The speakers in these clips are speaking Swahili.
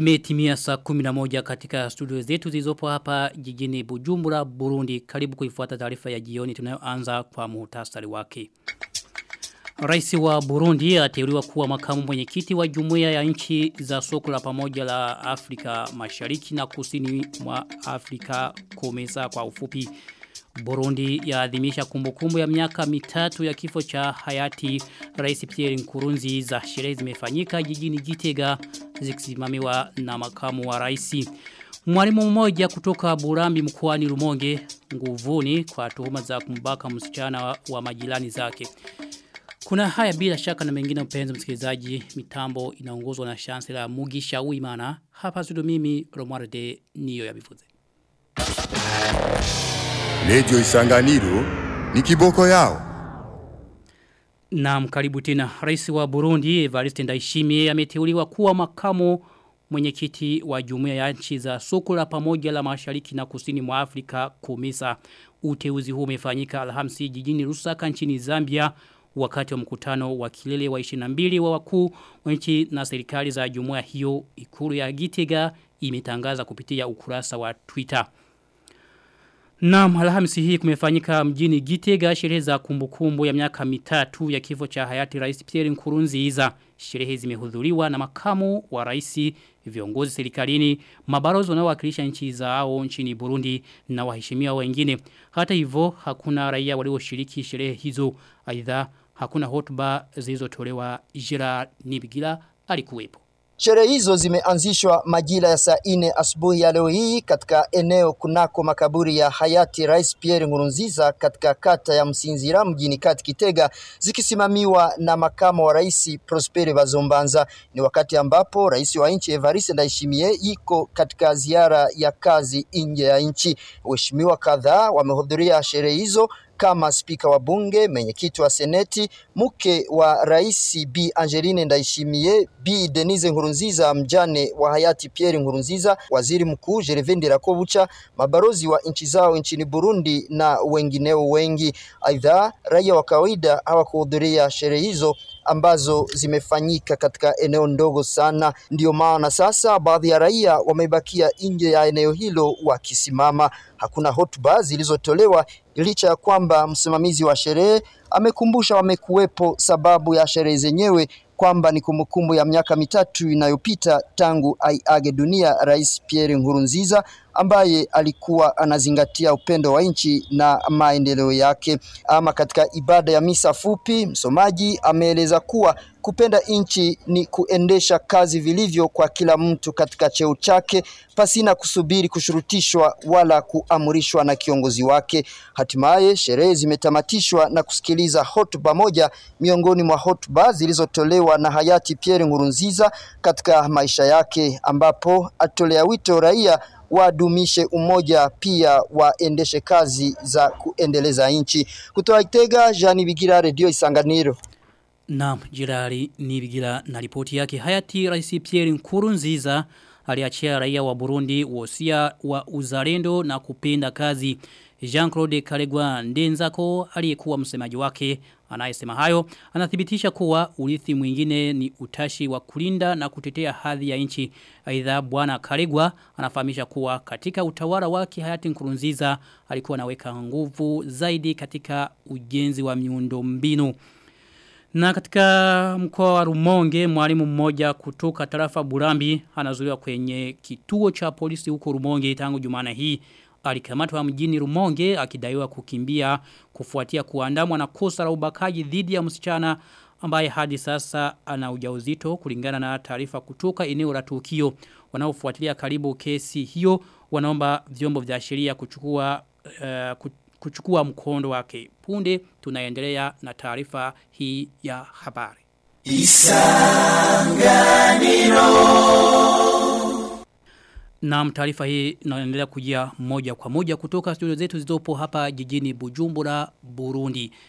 Imetimia saa 11 katika studio zetu zilizopo hapa jijini Bujumbura, Burundi. Karibu kuifuata taarifa ya jioni tunayoanza kwa muhtasari wake. Rais wa Burundi ateuliwa kuwa makamu mwenyekiti wa jumuiya ya nchi za soko la pamoja la Afrika Mashariki na Kusini mwa Afrika komesa kwa ufupi. Burundi yaadhimisha kumbukumbu ya miaka mitatu ya kifo cha hayati Rais Pierre Nkurunziza. Sherehe zimefanyika jijini Gitega zikisimamiwa na makamu wa rais. Mwalimu mmoja kutoka Burambi mkoani Rumonge nguvuni kwa tuhuma za kumbaka msichana wa, wa majirani zake. Kuna haya bila shaka na mengine mpenzi msikilizaji mitambo inaongozwa na chancellor Mugisha Uimana. Hapa studio mimi Romualde niyo ya bivuze. Lejo Isanganiro ni kiboko yao. Naam karibu tena. Rais wa Burundi Evariste Ndayishimiye ameteuliwa kuwa makamu mwenyekiti wa jumuiya ya nchi za soko la pamoja la Mashariki na Kusini mwa Afrika Komesa. Uteuzi huu umefanyika Alhamisi jijini Lusaka nchini Zambia wakati wa mkutano wa kilele wa 22 wa wakuu wa nchi na serikali za jumuiya hiyo ikulu ya Gitega imetangaza kupitia ukurasa wa Twitter. Naam, Alhamisi hii kumefanyika mjini Gitega sherehe za kumbukumbu ya miaka mitatu ya kifo cha hayati Rais Pierre Nkurunziza. Sherehe zimehudhuriwa na makamu wa rais, viongozi serikalini, mabalozi wanaowakilisha nchi zao nchini Burundi na waheshimiwa wengine. Hata hivyo hakuna raia walioshiriki sherehe hizo. Aidha hakuna hotuba zilizotolewa Gerard Nibigila alikuwepo. Sherehe hizo zimeanzishwa majira ya saa ine asubuhi ya leo hii katika eneo kunako makaburi ya hayati Rais Pierre Nkurunziza katika kata ya Msinzira mjini kati Kitega, zikisimamiwa na makamo wa rais Prosper Bazombanza. Ni wakati ambapo rais wa nchi Evariste Ndayishimiye iko katika ziara ya kazi nje ya nchi. Waheshimiwa kadhaa wamehudhuria sherehe hizo kama spika wa bunge, mwenyekiti wa seneti, mke wa rais Bi Angeline Ndayishimiye, Bi Denise Nkurunziza, mjane wa hayati Pierre Nkurunziza, waziri mkuu Gervais Ndirakobucha, mabalozi wa nchi zao nchini Burundi na wengineo wengi. Aidha, raia wa kawaida hawakuhudhuria sherehe hizo ambazo zimefanyika katika eneo ndogo sana. Ndiyo maana sasa baadhi ya raia wamebakia nje ya eneo hilo wakisimama. Hakuna hotuba zilizotolewa licha ya kwamba msimamizi wa sherehe amekumbusha wamekuwepo sababu ya sherehe zenyewe kwamba ni kumbukumbu ya miaka mitatu inayopita tangu aiage dunia Rais Pierre Nkurunziza ambaye alikuwa anazingatia upendo wa nchi na maendeleo yake. Ama katika ibada ya misa fupi, msomaji ameeleza kuwa kupenda nchi ni kuendesha kazi vilivyo kwa kila mtu katika cheo chake pasina kusubiri kushurutishwa wala kuamrishwa na kiongozi wake. Hatimaye sherehe zimetamatishwa na kusikiliza hotuba moja miongoni mwa hotuba zilizotolewa na hayati Pierre Nkurunziza katika maisha yake, ambapo atolea wito raia wadumishe umoja pia waendeshe kazi za kuendeleza nchi. Kutoa Itega, Jani Bigira, Radio Isanganiro. Naam, jirari Nibigila na ripoti yake hayati Rais Pierre Nkurunziza aliachia raia wa Burundi wosia wa uzalendo na kupenda kazi. Jean-Claude Karegwa Ndenzako aliyekuwa msemaji wake anayesema hayo anathibitisha kuwa urithi mwingine ni utashi wa kulinda na kutetea hadhi ya nchi. Aidha bwana Karegwa anafahamisha kuwa katika utawala wake hayati Nkurunziza alikuwa anaweka nguvu zaidi katika ujenzi wa miundombinu. Na katika mkoa wa Rumonge mwalimu mmoja kutoka tarafa Burambi anazuiwa kwenye kituo cha polisi huko Rumonge tangu Jumana hii alikamatwa mjini Rumonge akidaiwa kukimbia kufuatia kuandamwa na kosa la ubakaji dhidi ya msichana ambaye hadi sasa ana ujauzito kulingana na taarifa kutoka eneo la tukio wanaofuatilia karibu kesi hiyo wanaomba vyombo vya sheria kuchukua uh, kuchukua mkondo wake punde tunaendelea na taarifa hii ya habari Isanganiro na taarifa hii inaendelea kujia moja kwa moja kutoka studio zetu zilizopo hapa jijini Bujumbura, Burundi.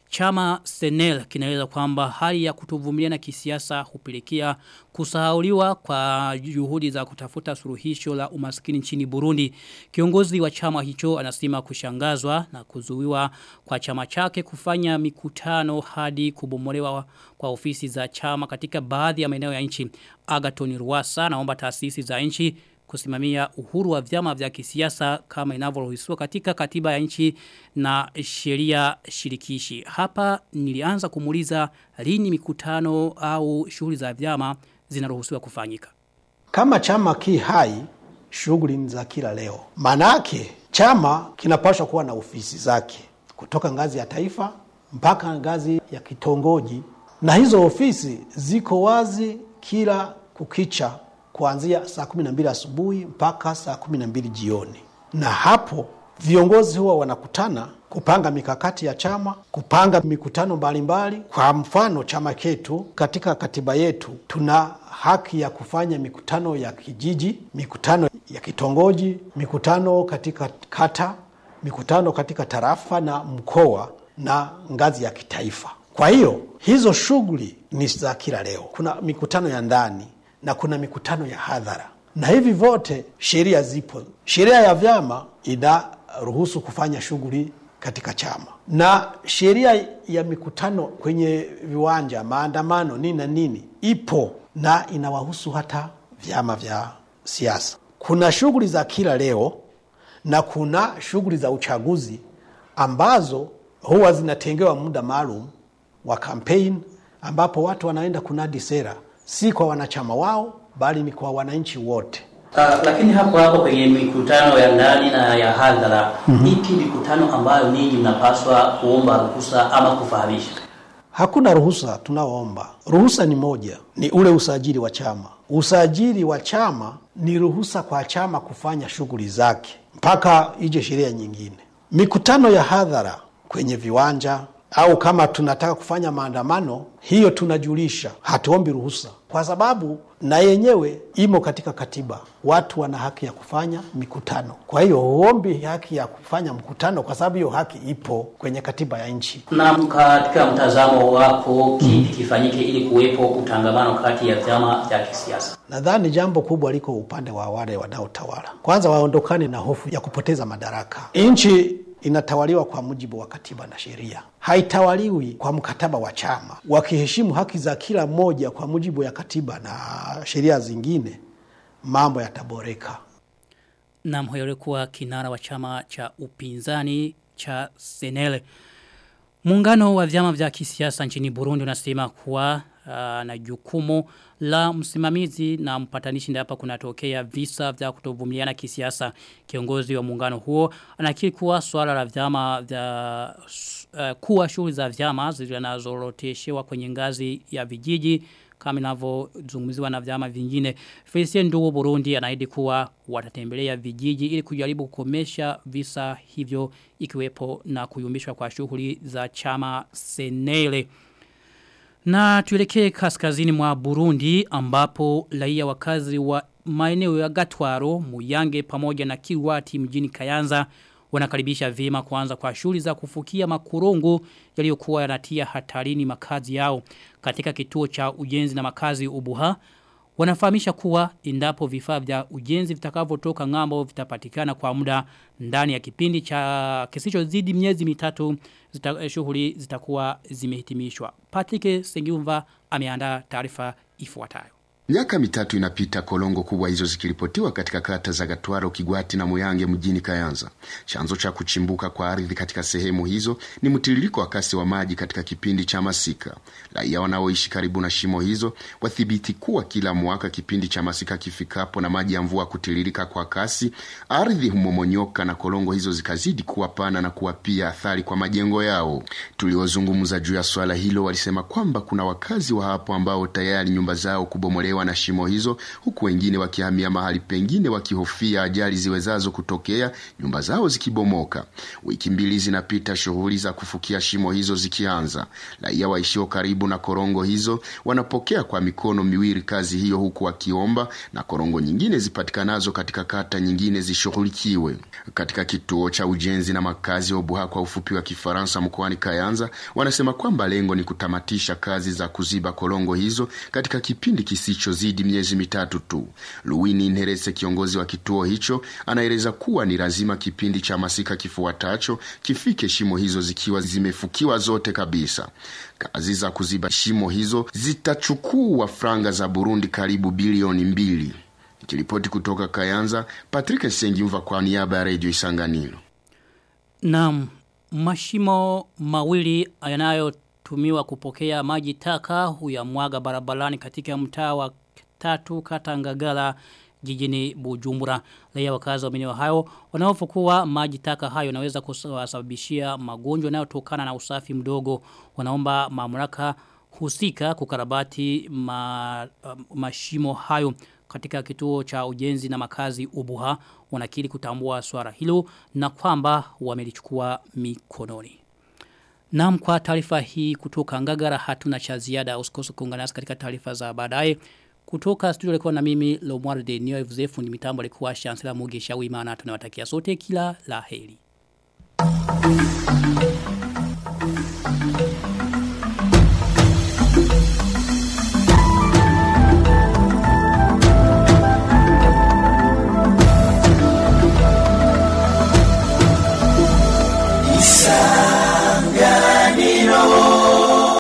Chama Senel kinaeleza kwamba hali ya kutovumiliana kisiasa hupelekea kusahauliwa kwa juhudi za kutafuta suluhisho la umaskini nchini Burundi. Kiongozi wa chama hicho anasema kushangazwa na kuzuiwa kwa chama chake kufanya mikutano hadi kubomolewa kwa ofisi za chama katika baadhi ya maeneo ya nchi. Agaton Ruwasa naomba taasisi za nchi kusimamia uhuru wa vyama vya kisiasa kama inavyoruhusiwa katika katiba ya nchi na sheria shirikishi. Hapa nilianza kumuliza lini mikutano au shughuli za vyama zinaruhusiwa kufanyika. Kama chama ki hai, shughuli ni za kila leo. Manake chama kinapaswa kuwa na ofisi zake kutoka ngazi ya taifa mpaka ngazi ya kitongoji, na hizo ofisi ziko wazi kila kukicha kuanzia saa kumi na mbili asubuhi mpaka saa kumi na mbili jioni, na hapo viongozi huwa wanakutana kupanga mikakati ya chama, kupanga mikutano mbalimbali mbali. Kwa mfano chama chetu, katika katiba yetu tuna haki ya kufanya mikutano ya kijiji, mikutano ya kitongoji, mikutano katika kata, mikutano katika tarafa na mkoa na ngazi ya kitaifa. Kwa hiyo hizo shughuli ni za kila leo. Kuna mikutano ya ndani na kuna mikutano ya hadhara, na hivi vyote sheria zipo. Sheria ya vyama inaruhusu kufanya shughuli katika chama, na sheria ya mikutano kwenye viwanja, maandamano, nini na nini ipo na inawahusu hata vyama vya siasa. Kuna shughuli za kila leo na kuna shughuli za uchaguzi ambazo huwa zinatengewa muda maalum wa kampeni, ambapo watu wanaenda kunadi sera si kwa wanachama wao bali ni kwa wananchi wote. Uh, lakini hapo hapo kwenye mikutano ya ndani na ya hadhara mm -hmm. ipi mikutano ambayo ninyi mnapaswa kuomba ruhusa ama kufahamisha? Hakuna ruhusa tunaoomba. Ruhusa ni moja, ni ule usajili wa chama. Usajili wa chama ni ruhusa kwa chama kufanya shughuli zake mpaka ije sheria nyingine. Mikutano ya hadhara kwenye viwanja au kama tunataka kufanya maandamano, hiyo tunajulisha, hatuombi ruhusa, kwa sababu na yenyewe imo katika katiba. Watu wana haki ya kufanya mikutano, kwa hiyo huombi haki ya kufanya mkutano, kwa sababu hiyo haki ipo kwenye katiba ya nchi. Na katika mtazamo wako, kipi kifanyike ili kuwepo utangamano kati ya vyama vya kisiasa? Nadhani jambo kubwa liko upande wa wale wanaotawala. Kwanza waondokane na hofu ya kupoteza madaraka. Nchi inatawaliwa kwa mujibu wa katiba na sheria, haitawaliwi kwa mkataba wa chama. Wakiheshimu haki za kila mmoja kwa mujibu ya katiba na sheria zingine, mambo yataboreka. Nam huyo alikuwa kinara wa chama cha upinzani cha Senele. Muungano wa vyama vya kisiasa nchini Burundi unasema kuwa uh, na jukumu la msimamizi na mpatanishi hapa kunatokea visa vya kutovumiliana kisiasa. Kiongozi wa muungano huo anakiri kuwa swala la vyama vya uh, kuwa shughuli za vyama zinazoroteshewa kwenye ngazi ya vijiji kama inavyozungumziwa na vyama vingine. Felicien Ndugu Burundi anaahidi kuwa watatembelea vijiji ili kujaribu kukomesha visa hivyo ikiwepo na kuyumbishwa kwa shughuli za chama Senele. Na tuelekee kaskazini mwa Burundi ambapo raia wakazi wa maeneo ya Gatwaro, Muyange pamoja na Kiwati mjini Kayanza wanakaribisha vyema kuanza kwa shughuli za kufukia makorongo yaliyokuwa yanatia hatarini makazi yao katika kituo cha ujenzi na makazi Ubuha wanafahamisha kuwa endapo vifaa vya ujenzi vitakavyotoka ng'ambo vitapatikana kwa muda ndani ya kipindi cha kisichozidi miezi mitatu zita, shughuli zitakuwa zimehitimishwa. Patrick Sengiumva ameandaa taarifa ifuatayo. Miaka mitatu inapita kolongo kubwa hizo zikiripotiwa katika kata za Gatwaro, Kigwati na Muyange mjini Kayanza. Chanzo cha kuchimbuka kwa ardhi katika sehemu hizo ni mtiririko wa kasi wa maji katika kipindi cha masika. Raia wanaoishi karibu na shimo hizo wathibiti kuwa kila mwaka kipindi cha masika kifikapo na maji ya mvua kutiririka kwa kasi, ardhi humomonyoka na kolongo hizo zikazidi kuwa pana na kuwa pia athari kwa majengo yao. Tuliozungumza juu ya swala hilo walisema kwamba kuna wakazi wa hapo ambao tayari nyumba zao kubomolewa kulemewa na shimo hizo, huku wengine wakihamia mahali pengine wakihofia ajali ziwezazo kutokea, nyumba zao zikibomoka. Wiki mbili zinapita, shughuli za kufukia shimo hizo zikianza. Raia waishio karibu na korongo hizo wanapokea kwa mikono miwili kazi hiyo, huku wakiomba na korongo nyingine zipatikanazo katika kata nyingine zishughulikiwe. Katika kituo cha ujenzi na makazi wa Buha kwa ufupi wa Kifaransa mkoani Kayanza, wanasema kwamba lengo ni kutamatisha kazi za kuziba korongo hizo katika kipindi kisichozidi miezi mitatu tu. Luwini Nherese, kiongozi wa kituo hicho, anaeleza kuwa ni lazima kipindi cha masika kifuatacho kifike shimo hizo zikiwa zimefukiwa zote kabisa. Kazi za kuziba shimo hizo zitachukua franga za Burundi karibu bilioni mbili. Nikiripoti kutoka Kayanza, Patrick Sengimva kwa niaba ya Radio Isanganiro. Naam, mashimo mawili yanayotumiwa kupokea maji taka huyamwaga barabarani katika mtaa wa tatu kata Ngagala jijini Bujumbura. Raia wakazi wa maeneo hayo wanahofu kuwa maji taka hayo yanaweza kusababishia magonjwa yanayotokana na usafi mdogo. Wanaomba mamlaka husika kukarabati ma, uh, mashimo hayo katika kituo cha ujenzi na makazi Ubuha wanakiri kutambua swala hilo na kwamba wamelichukua mikononi. Naam kwa taarifa hii kutoka Ngagara hatuna cha ziada usikose kuungana nasi katika taarifa za baadaye. Kutoka studio likuwa na mimi Lomwarde Nio Fundi mitambo alikuwa Chancellor Mugisha Wimana tunawatakia sote kila laheri.